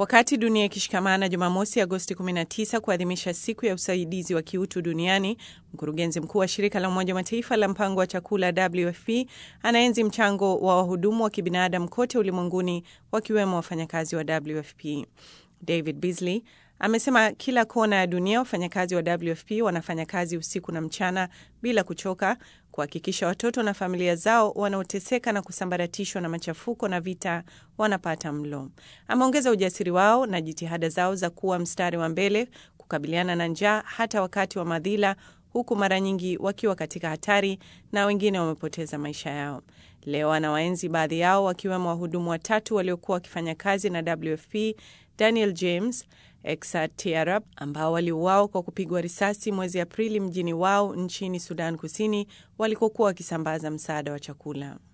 Wakati dunia ikishikamana Jumamosi, Agosti 19 kuadhimisha siku ya usaidizi wa kiutu duniani, mkurugenzi mkuu wa shirika la Umoja wa Mataifa la mpango wa chakula WFP anaenzi mchango wa wahudumu wa kibinadamu kote ulimwenguni, wakiwemo wafanyakazi wa WFP. David Beasley amesema kila kona ya dunia wafanyakazi wa WFP wanafanya kazi usiku na mchana bila kuchoka kuhakikisha watoto na familia zao wanaoteseka na kusambaratishwa na machafuko na vita wanapata mlo. Ameongeza ujasiri wao na jitihada zao za kuwa mstari wa mbele kukabiliana na njaa hata wakati wa madhila, huku mara nyingi wakiwa katika hatari na wengine wamepoteza maisha yao. Leo anawaenzi baadhi yao wakiwemo wahudumu watatu waliokuwa wakifanya kazi na WFP, Daniel James Exat Tiarab ambao waliuawa kwa kupigwa risasi mwezi Aprili mjini wao nchini Sudan Kusini walikokuwa wakisambaza msaada wa chakula.